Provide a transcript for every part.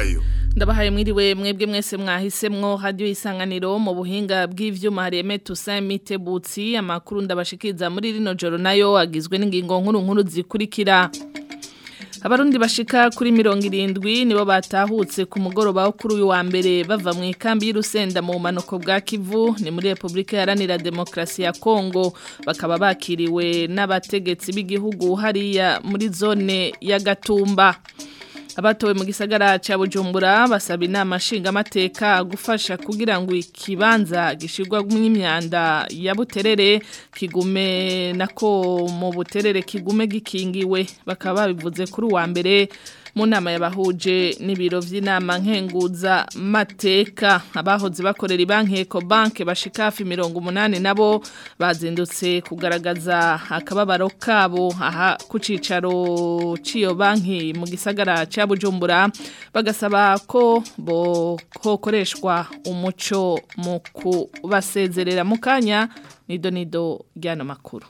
wayo ndabahaye mwiriwe mwebwe mwese mwahisemwo radio isanganiro mu buhinga bw'ivyuma hareme Toussaint Mitebutsi amakuru ndabashikiza muri rino joro nayo agizwe n'ingingo nkuru nkuru zikurikira Abarundi bashika kuri mirongo irindwi nibo batahutse ku mugoroba wo kuri uyu wa mbere bava mu ikambi y'Urusenda mu manuko bwa Kivu ni muri Republika Iharanira Demokarasi ya Kongo bakaba bakiriwe n'abategetsi b'igihugu hariya muri zone ya Gatumba abatowe mu gisagara ca Bujumbura basaba inama nshingamateka gufasha kugira ngo ikibanza gishirwa n'imyanda ya buterere kigume nako mu buterere kigume gikingiwe bakaba babivuze kuri uwa mbere mu nama yabahuje n'ibiro vy'inama nkenguza mateka abahoze bakorera ibanki Ecobank bashika hafi 180 nabo bazindutse kugaragaza akababaro kabo aha ku cicaro ciyo banki mu gisagara ca Bujumbura bagasaba ko bo kokoreshwa umuco mu kubasezerera mu kanya nido nido ryano makuru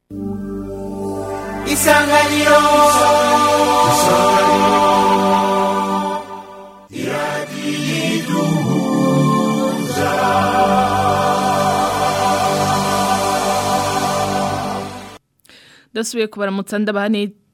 Isanganiro Dasubiye kubaramutsa ndabaha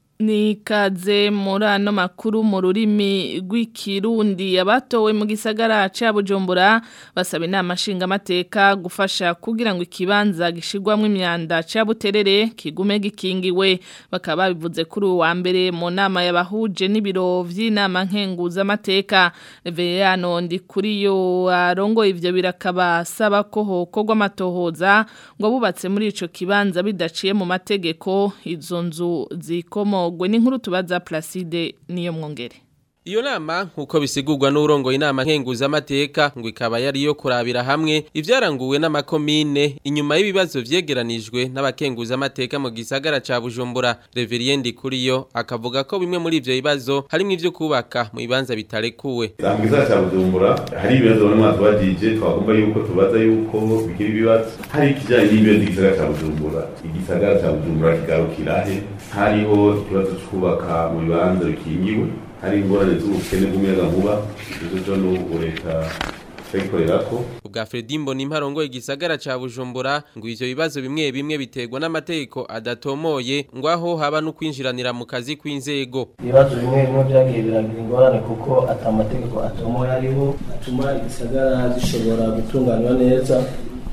nikaze muri ano makuru mu rurimi rw'ikirundi abatowe mu gisagara ca Bujumbura basaba inama nshingamateka gufasha kugira ngo ikibanza gishirwamwo imyanda ca buterere kigume gikingiwe bakaba babivuze kuri uwa mbere mu nama yabahuje n'ibiro vy'inama nkenguza amateka Reverano ndi kuri yo arongo ivyo birakaba saba ko hokorwa amatohoza ngo bubatse muri ico kibanza bidaciye mu mategeko izo nzu zikomo gwe n'inkuru tubaza Placide niyo mwongere Iyo nama nkuko bisigurwa n'urongo inama nkenguza amateka ngo ikaba yari yo kurabira hamwe ivyaranguwe n'amakomine inyuma y'ibibazo vyegeranijwe n'abakenguza amateka mu gisagara ca Bujumbura Reverien Kuriyo akavuga ko bimwe muri ivyo bibazo harimwo ivyo kubaka mu bibanza bitarekuwe mu gisagara ca Bujumbura hari ibibazo bamwe batubajije twagomba yuko tubaza yuko bikiri ibibazo hari ikijanye n'ibibazo igisagara ca Bujumbura igisagara ca Bujumbura kigarukira he hariho ikibazo cyo kubaka mu bibanza bikingiwe hari ingorane z'ubukene bw'umuyaga nkuba izo zo n'ubu leta twayikorerako ubwa Fredi Mboni imparongo igisagara ca Bujumbura ngo ivyo bibazo bimwe bimwe biterwa n'amategeko adatomoye ngo aho haba no kwinjiranira mu kazi kw'inzego ibibazo bimwe bimwe vyagiye biragira ingorane kuko ata amategeko atomoye ariho atuma igisagara zishobora gutunganywa neza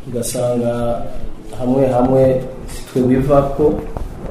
ugasanga hamwe hamwe sitwe bivako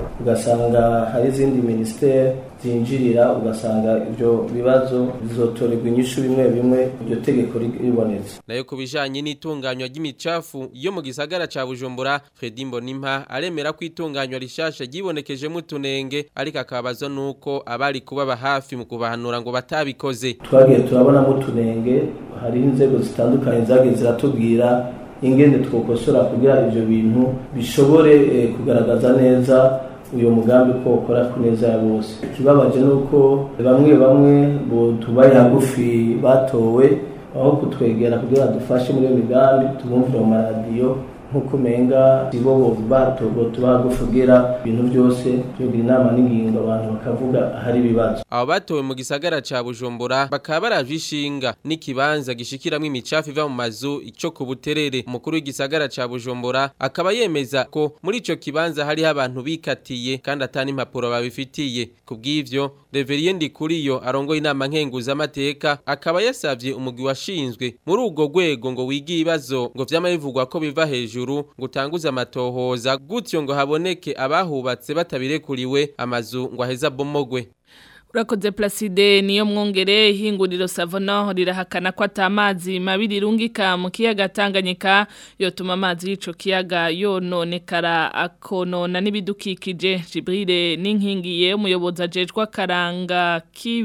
ugasanga hari izindi ministeri zinjirira ugasanga ibyo bibazo bizotorerwa inyishu bimwe bimwe iryo tegeko ribonetse nayo ku bijanye n'itunganywa ry'imicafu yo mu gisagara ca Bujumbura Fredi Mbonimpa aremera ko itunganywa rishasha ryibonekejemo utunenge ariko akabazo nuko abari kubaba hafi mu kubahanura ngo batabikoze twagiye turabonamo utunenge hari inzego zitandukanye zagiye ziratubwira ingene twokosora kugira ivyo bintu bishobore kugaragaza neza uyu mugambi ko ukora ku neza ya bose ikibabaje ni uko bamwe bamwe tubaye hagufi batowe aho kutwegera kugira dufashe muri iyo migambi tubumvire mu maradiyo nk'uko umenga ibo batogo tuba hagufi kugira ibintu byose tugira inama n'ingingo abantu bakavuga ahari ibibazo abo batowe mu gisagara ca Bujumbura bakaba baraje ishinga n'ikibanza gishikiramwo imicafu iva mu mazu ico ku buterere umukuru w'igisagara ca Bujumbura akaba yemeza ko muri ico kibanza hariho abantu bikatiye kandi atani impapuro babifitiye kubw'ivyo Reverien Ndikuriyo arongoye inama nkenguza amateka akaba yasavye umugwi washinzwe muri ubwo rwego ngo wiga ibibazo ngo vyama bivugwa ko biva hejuru ngo utanguze amatohoza gutyo ngo haboneke abahubatse batabirekuriwe amazu ngo aheza bomogwe Urakoze Placide niyo mwongere ihinguriro Savono rirahakana ko atamazi mabiri rungika mu kiyaga Tanganyika yotuma amazi y'ico kiyaga yononekara akonona n'ibidukikije Jibril n'inkingiye umuyobozi ajejwe karanga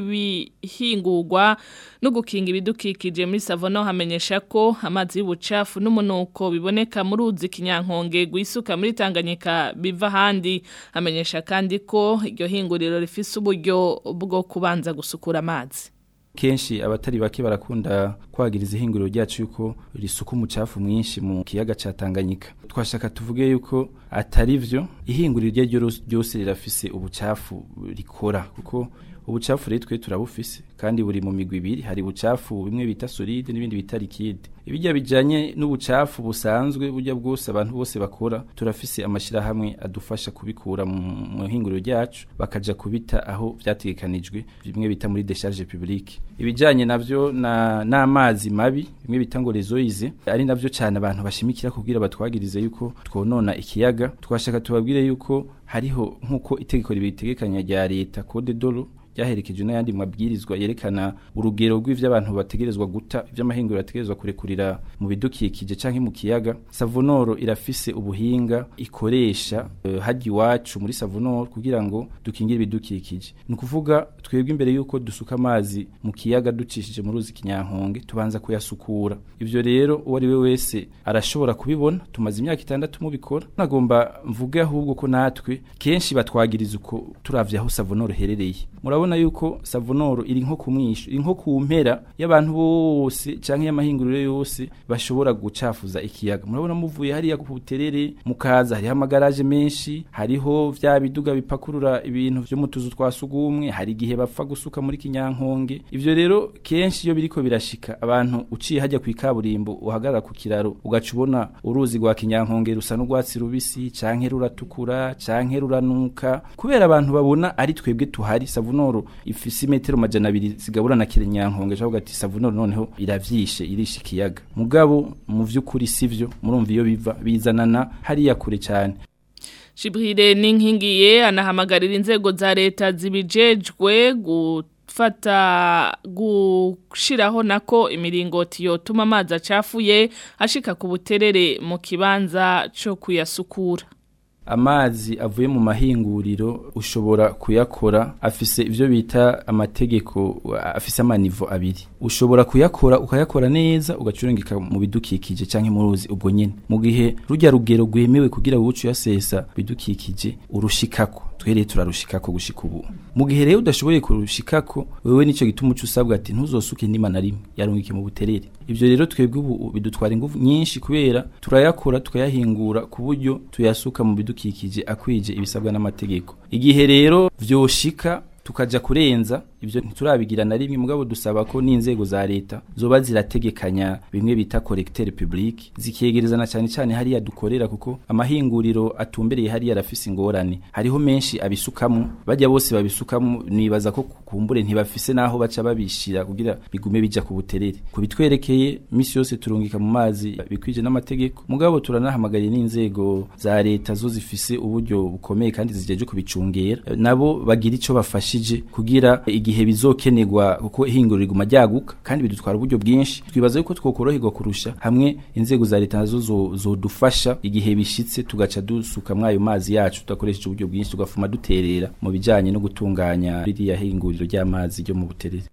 kibihingurwa no gukinga ibidukikije muri Savono hamenyesha ko amazi y'ubucafu n'umunuko biboneka muri uzi kinyankonge gwisuka muri Tanganyika biva handi hamenyesha kandi ko iryo hinguriro rifise uburyo bwo kubanza gusukura amazi kenshi abatari bake barakunda kwagiriza ihinguriro ryacu yuko risuka umucafu mwinshi mu kiyaga ca Tanganyika twashaka tuvuge yuko atari vyo ihinguriro ryo ryose rirafise ubucafu rikora kuko ubucafu rero twe turabufise kandi buri mu migwi ibiri hari ubucafu bimwe bita solide n'ibindi bita liquide ibijya bijanye n'ubucafu busanzwe burya bwose abantu bose bakora turafise amashirahamwe adufasha kubikura mu hinguriro ryacu bakaja kubita aho vyategekanijwe bimwe bita muri décharge publique ibijanye navyo na n'amazi mabi bimwe bita ngo rezoize ari navyo cyane abantu bashimikira kubwira batwagirize yuko twonona ikiyaga twashaka tubabwire yuko hariho nkuko itegeko ribitegekanya rya leta code dolo ryaherekeje n'ayandi mabwirizwa yerekana urugero rw'ivyo abantu bategerezwa guta ivy'amahinguriro bategerezwa kurekurira mu bidukikije canke mu kiyaga savonoro irafise ubuhinga ikoresha uh, haji iwacu muri savonoro kugira ngo dukingire ibidukikije ni ukuvuga twebwe imbere y'uko dusuka amazi mu kiyaga ducishije mu ruzi kinyankonge tubanza kuyasukura ivyo rero uwo ari we wese arashobora kubibona tumaze imyaka itandatu mubikora nagomba mvuge ahubwo ko natwe kenshi batwagiriza uko turavye aho savonoro herereye murabona yuko savonoro iri nko kumwisho iri nko ku mpera y'abantu bose canke y'amahinguriro yose bashobora gucafuza ikiyaga murabona muvuye hariya ku buterere mukaza hariho amagaraje menshi hariho vya biduga bipakurura ibintu vyo mu tuzu twa sugumwe hari igihe bapfa gusuka muri kinyankonge ivyo rero kenshi iyo biriko birashika abantu uciye hajya ku ikaburimbo uhagarara ku kiraro ugaca ubona uruzi rwa kinyankonge rusa n'urwatsi rubisi canke ruratukura canke ruranuka kubera abantu babona ari twebwe tuhari savonoro ifise imetero majana abiri zigabura na kirenyankonge cavuga ati savonoro noneho iravyishe irisha ikiyaga mugabo mu vy'ukuri sivyo murumva iyo biva bizanana hariya kure cyane Shibrire ninkingiye anahamagarira inzego za leta zibijejwe gufata gushiraho nako imiringoti yotuma amazi acafuye ashika ku buterere mu kibanza co kuyasukura amazi avuye mu mahinguriro ushobora kuyakora afise ivyo bita amategeko afise amanivo abiri ushobora kuyakora ukayakora neza ugacurengeka mu bidukikije canke mu ruzi ubwo nyene mu gihe rujya rugero rwemewe kugira ngo uce uyasesa bidukikije urushikako twereye turarushikako gushika ubu mu gihe rero udashoboye kurushikako wewe nico gituma uca usabwa ati ntuzosuke ndima na rimwe yarungike mu buterere ivyo rero twebwe ubu bidutwara ingufu nyinshi kubera turayakora tukayahingura ku buryo tuyasuka mu bidukikije akwije ibisabwa n'amategeko igihe rero vyoshika tukaja kurenza ivyo ntiturabigira na rimwe mugabo dusaba ko n'inzego za leta zoba zirategekanya bimwe bita collecteur public zikegerezana cyane cyane hariya dukorera kuko amahinguriro atumbereye hariya arafise ingorane hariho menshi abisukamo bajya bose babisukamo nibaza ko kumbure ntibafise naho baca babishira kugira bigume bija ku buterere kubitwerekeye misi yose turungika mu mazi bikwije n'amategeko mugabo turanahamagariye n'inzego za leta zo zifise uburyo bukomeye kandi zijeje kubicungera nabo bagira ico bafashije kugira igihe bizokenerwa kuko ihinguriro riguma ryaguka kandi bidutwara uburyo bwinshi twibaza yuko twokoroherwa kurusha hamwe inzego za leta nazo zodufasha igihe bishitse tugaca dusuka mwayo mazi yacu tudakoresheje uburyo bwinshi tugafuma duterera mu bijanye no gutunganya ririya hinguriro ry'amazi ryo mu buterere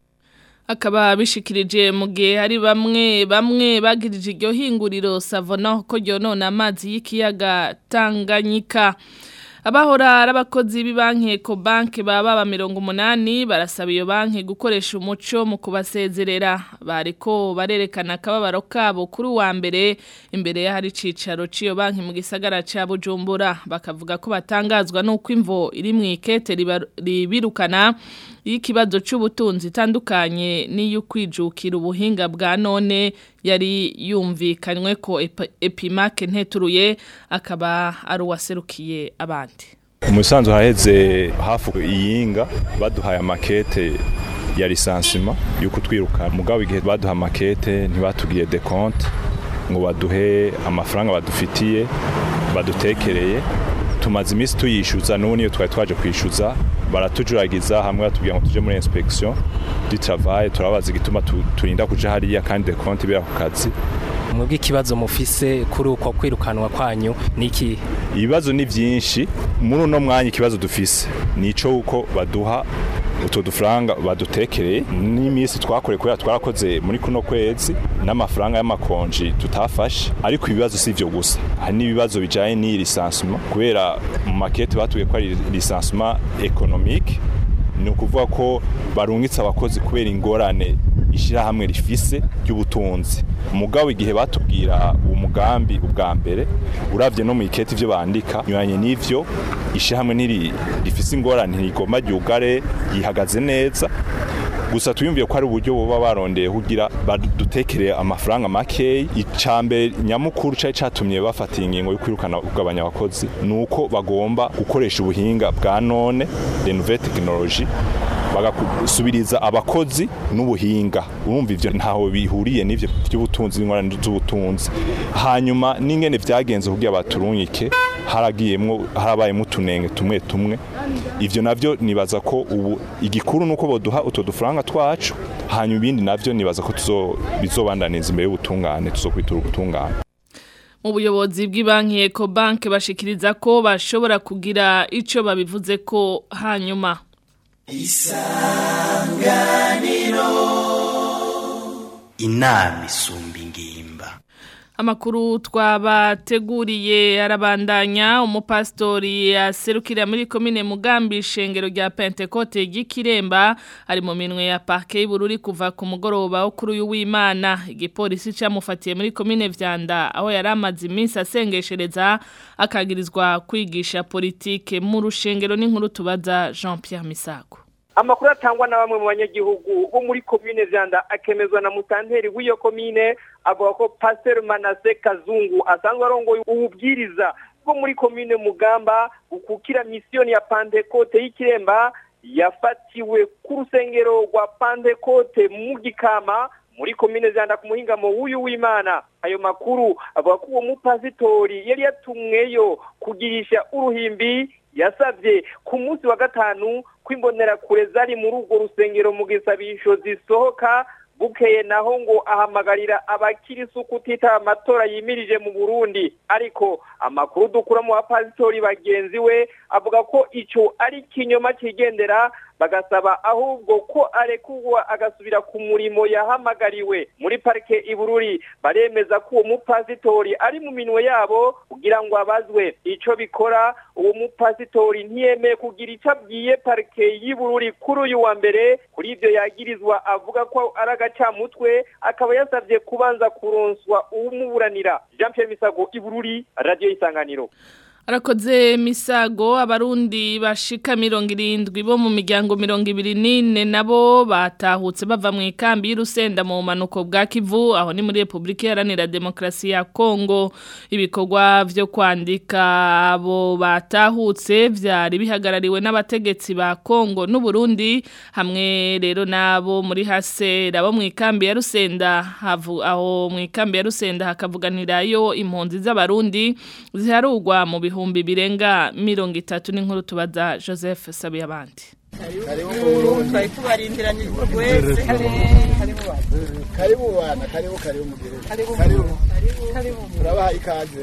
akaba bishikirije mu gihe hari bamwe bamwe bagirije iryo hinguriro savona ko ryonona amazi y'ikiyaga Tanganyika abahora ari abakozi b'ibanki Ecobank baba ba mirongo umunani barasaba iyo banki gukoresha umuco mu kubasezerera bariko barerekana akababaro kabo kuri uwa mbere imbere y'ahari icicaro cy'iyo banki mu gisagara cya Bujumbura bakavuga ko batangazwa n'uko imvo iri mu ikete ribirukana y'ikibazo cy'ubutunzi itandukanye n'iyo kwijukira ubuhinga bwa none yari yumvikanywe ko epimake nteturuye akaba ari uwaserukiye abandi umusanzu haheze hafi iyinga baduhaye amakete ya lisansima yo kutwirukana mugabo igihe baduha amakete ntibatubwiye de compte ngo baduhe amafaranga badufitiye badutekereye tumaze iminsi tuyishyuza n'ubu niyo twari twaje kwishyuza baratujuragiza hamwe batubwira ngo tujye muri inspection du travail turabaza igituma turinda kuja hariya kandi de compte bira ku kazi mwebwe ikibazo mufise kuri uko kwirukanwa kwanyu niki ibibazo ni byinshi muri uno mwanya ikibazo dufise nico uko baduha utwo dufaranga badutekereye n'iminsi twakoreye kubera twarakoze muri kuno kwezi n'amafaranga y'amakonji tutafashe ariko ibibazo si ivyo gusa hari n'ibibazo bijanye n'iyi lisansement kubera mu makete batuye ko ari lisansement économique ni ukuvuga ko barungitse abakozi kubera ingorane ishirahamwe rifise ry'ubutunzi mugabo igihe batubwira uwo mugambi ubwa mbere uravye no mu iketi ivyo bandika nyuranye n'ivyo ishirahamwe ntiri rifise ingorane ntigomba ryugare yihagaze neza gusa tuyumviye ko ari uburyo boba barondeye kugira badutekere amafaranga makeyi icambere nyamukuru cari catumye bafata ingingo yo kwirukana kugabanya abakozi nuko bagomba gukoresha ubuhinga bwa none les nouvelles technologies bagasubiriza abakozi n'ubuhinga urumva ivyo ntaho bihuriye n'ivyo by'ubutunzi n'ingorane z'ubutunzi hanyuma n'ingene vyagenze kugira baturungike haragiyemwo harabayemo utunenge tumwe tumwe ivyo navyo nibaza ko ubu igikuru nuko boduha utwo dufaranga twacu hanyuma ibindi navyo nibaza ko tuzo bizobandaniza imbere y'ubutungane tuzokwitura ubutungane mu buyobozi bw'ibanki Ecobank bashikiriza ko bashobora kugira ico babivuze ko hanyuma isanganiro inama isumba ingimba Amakuru twabateguriye arabandanya umupastori yaserukira muri komine Mugambi ishengero rya Pentecote y'Ikiremba ari mu minwe ya parke y'Bururi kuva ku mugoroba wo kuri uyu w'Imana igipolisi camufatiye muri komine Vyanda aho yaramaze iminsi asengeshereza akagirizwa kwigisha politike mu rushengero n'inkuru tubaza Jean-Pierre Misago amakuru atangwa na bamwe mu banyagihugu bo muri komine vyanda akemezwa na mutanteri w'iyo komine avuga ko pasteur manase kazungu asanzwe arongoye ububwiriza bwo muri komine mugamba ukukira misiyoni ya pantekote y'ikiremba yafatiwe ku rusengero rwa pantekote mu gikama muri komine vyanda ku muhingamo w'uyu w'imana ayo makuru avuga ko uwo mupasitori yari yatumweyo kugirisha uruhimbi yasabye ku munsi wa gatanu kw'imbonerakure zari muri urwo rusengero mu gisabisho zisohoka bukeye naho ngo ahamagarira abakirisu kutitaba amatora yimirije mu Burundi ariko amakuru dukura mu bapasitori bagenzi we avuga ko ico ari kinyoma kigendera bagasaba ahubwo ko arekurwa agasubira ku murimo yahamagariwe muri parike ibururi baremeza ko uwo mupasitori ari mu minwe yabo kugira ngo abazwe ico bikora uwo mupasitori ntiyemeye kugira ico abwiye parike y'ibururi kuri uyu wa mbere kuri ivyo yagirizwa avuga ko ari agacamutwe akaba yasavye kubanza kuronswa uwumuburanira Jean Pierre Misago ibururi radio isanganiro Arakoze misago abarundi bashika mirongo irindwi bo mu miryango mirongo ibiri n'ine nabo batahutse bava mu ikambi y'urusenda mu manuko bwa Kivu aho ni muri Republika Iharanira Demokarasi ya Kongo ibikorwa vyo kwandika abo batahutse vyari bihagarariwe n'abategetsi ba Kongo n'u Burundi hamwe rero nabo muri hase rabo mu ikambi ya Rusenda havu aho mu ikambi ya Rusenda hakavuganirayo impunzi z'abarundi ziharugwa mu bihu ibihumbi birenga mirongo itatu n'inkuru tubaza Joseph Sabiye abandi twari tubarindiranye wese karibu bana karibu karibu mugire karibu turabaha ikaze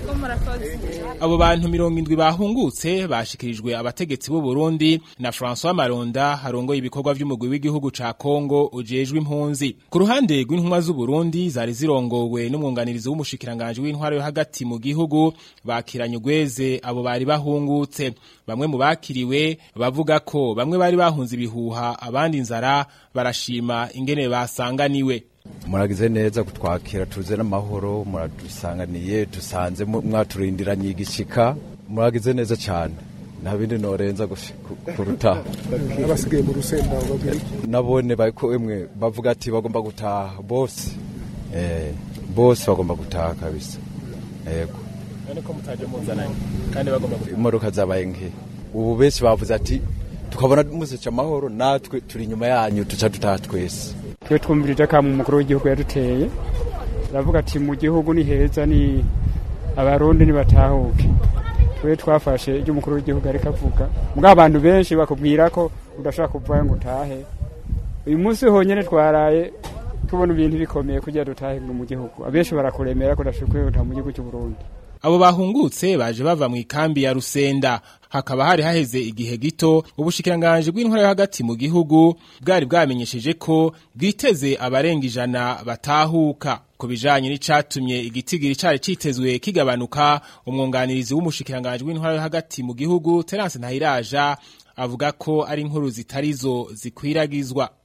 abo bantu mirongo indwi bahungutse bashikirijwe abategetsi b'u Burundi na François Maronda harongoye ibikorwa by'umugwi w'igihugu ca Kongo ujejwe impunzi ku ruhande rw'intumwa z'u Burundi zari zirongowe n'umwunganirizi w'umushikiranganje w'intwaro yo hagati mu gihugu bakiranye ugweze abo bari bahungutse bamwe mu bakiriwe bavuga ko bamwe bari bahunze ibihuha abandi inzara barashima ingene basanganiwe muragize neza kutwakira tuze n'amahoro muradusanganiye dusanze mwaturindiranye igishika muragize neza cyane nta bindi norenza kuruta abasigaye mu rusenda nabone bariko emwe bavuga ati bagomba gutaha bose eh bose bagomba gutaha kabisa yego ko mutaje muzananye kandi bagomba imodoka zabaye nke ubu benshi bavuze ati tukabona museca amahoro natwe turi inyuma yanyu tuca dutaha twese twe twumvirije akamu umukuru w'igihugu yaduteye aravuga ati mu gihugu ni heza ni abarundi nibatahuke twe twafashe ibyo umukuru w'igihugu ariko avuga mbwa abantu benshi bakubwira ko udashaka kuvayo ngo utahe uyu munsi honyine twaraye tubona ibintu bikomeye kugira dutahe mu gihugu abenshi barakuremera ko udashobora kwihuta mu gihugu cy'u Burundi abo bahungutse baje bava mu ikambi ya Rusenda hakaba hari haheze igihe gito ubushikiranganje bw'intwara yo hagati mu gihugu bwari bwamenyesheje ko bwiteze abarenga ijana batahuka ku bijanye n'icatumye igitigiri cari citezwe kigabanuka umwunganirizi w'umushikiranganje w'intwara yo hagati mu gihugu Terence Ntahiraja avuga ko ari inkuru zitarizo zikwiragizwa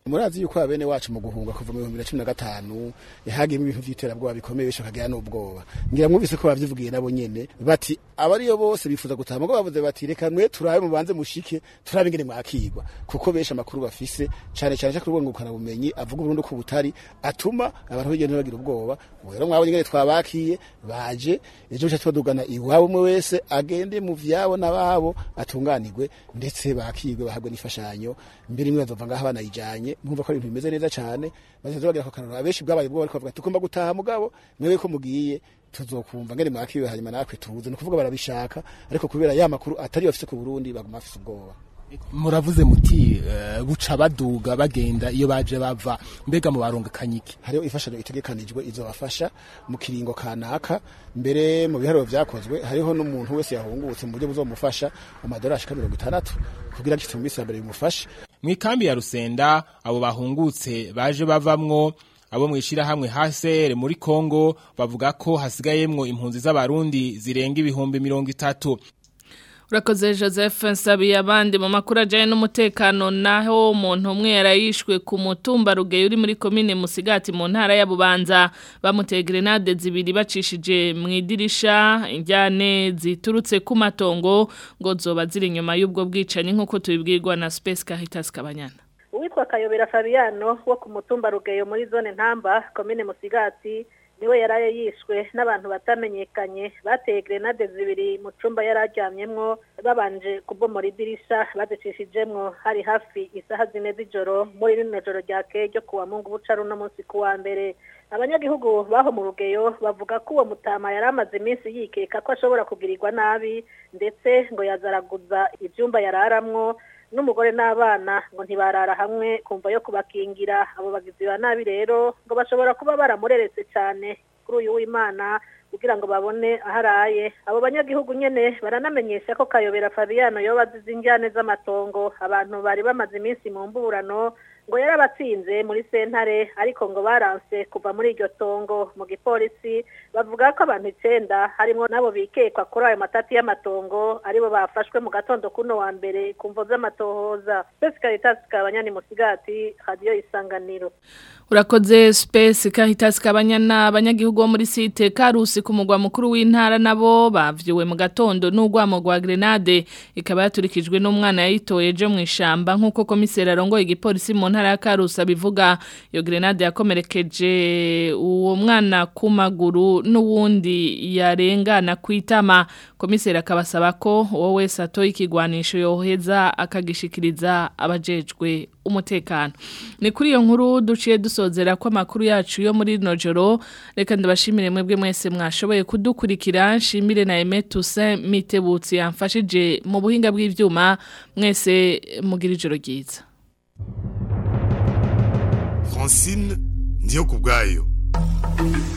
murazi yuko abene wacu mu guhunga kuva mu 2015 yahagiyemo ibintu by'iterabwoba bikomeye bisho kagira n'ubwoba ngira mwumvise ko bavyivugiye nabo nyene bati abariyo bose bifuza gutaha mugo bavuze bati reka mwe turabe mubanze mushike turabe ingene mwakigwa kuko benshi amakuru bafise cane cane cyo kurubungukana bumenyi avuga Burundi ko butari atuma abantu bagenda bagira ubwoba rero mwabonye ingene twabakiye baje ejo cyo twadugana iwabo umwe wese agende mu vyabo nababo atunganirwe ndetse bakigwe bahabwe n'ifashanyo mbere imwe bazova ngaha banayijanye mwumva ko ari ibintu bimeze neza cyane bazenze bagira ko kanaro abenshi bwabaye bwo bariko bavuga tugomba gutaha mugabo mwewe ko mugiye tuzokumva ngene mwakiwe hanyuma natwe tubuze no kuvuga barabishaka ariko kubera ya makuru atari bafise ku Burundi baguma bafise ubwoba muravuze muti uh, buca baduga bagenda iyo baje bava mbega mu baronga kanyiki hariho ifashanyo itegekanijwe izobafasha mu kiringo kanaka mbere mu biharuro vyakozwe hariho n'umuntu wese yahungutse mu buryo buzomufasha amadolari ashika mirongo itandatu kugira ngo mu minsi ya mbere bimufashe mw'ikambi ya rusenda abo bahungutse baje bavamwo abo mwishira hamwe HCR muri Kongo bavuga ko hasigayemwo impunzi z'abarundi zirenga ibihumbi mirongo itatu Urakoze Joseph Nsabi abandi mu makuru ajanye n'umutekano naho umuntu umwe yarayishwe ku mutumba rugeyo uri muri commune Musigati mu ntara ya Bubanza bamuteye grenade zibiri bacishije mu idirisha injyane ziturutse ku matongo ngo zoba ziri inyuma y'ubwo bwicanyi nkuko tubibwirwa na Space Caritas Kabanyana Uwitwa Kayobera Fabiano wo ku mutumba rugeyo muri zone Ntamba commune Musigati niwe yaraye yishwe n'abantu batamenyekanye bateye grenade zibiri mu cumba yararyamyemwo babanje kubomora idirisha bazicishijemwo hari hafi isaha zine z'ijoro muri rino joro ryakeye ryo kuwa mungu buca runo munsi kuwa mbere abanyagihugu baho mu rugeyo bavuga ko uwo mutama yari amaze iminsi yikeka ko ashobora kugirirwa nabi ndetse ngo yazaraguza ivyumba yararamwo n'umugore n'abana ngo ntibarara hamwe kumva yo kubakingira abo bagizi ba nabi rero ngo bashobora kuba baramureretse cyane kuri uyu w'imana kugira ngo babone aho araye abo banyagihugu nyene baranamenyesha ko kayobera fabiano yoba azize injyane z'amatongo abantu bari bamaze iminsi mu mburano ngo yarabatsinze muri sentare ariko ngo baranse kuva muri iryo tongo mu gipolisi bavuga ko abantu icenda harimo nabo bikekwa kuri ayo matati y'amatongo aribo bafashwe mu gatondo kuno wa mbere ku mvo z'amatohoza Space Caritas kabanyani musigati radio isanganiro Urakoze Space Caritas kabanyana abanyagihugu bo muri site Karusi ku mugwa mukuru w'intara nabo bavyuwe mu gatondo n'ugwamo gwa grenade ikaba yaturikijwe n'umwana yayitoye je mu ishamba nkuko komiseri arongoye igipolisi mu ntara ya Karusi abivuga iyo grenade yakomerekeje uwo mwana ku maguru n'uwundi yarengana kwitama komiseri akabasaba ko uwo wese atoye ikigwanisho yoheza akagishikiriza abajejwe umutekano ni kuri iyo nkuru duciye dusozera ko amakuru yacu yo muri rino joro reka ndabashimire mwebwe mwese mwashoboye kudukurikira nshimire na Aime Toussaint Mitebutsi yamfashije mu buhinga bw'ivyuma mwese mugira ijoro ryiza Francine ndiyo kubwayo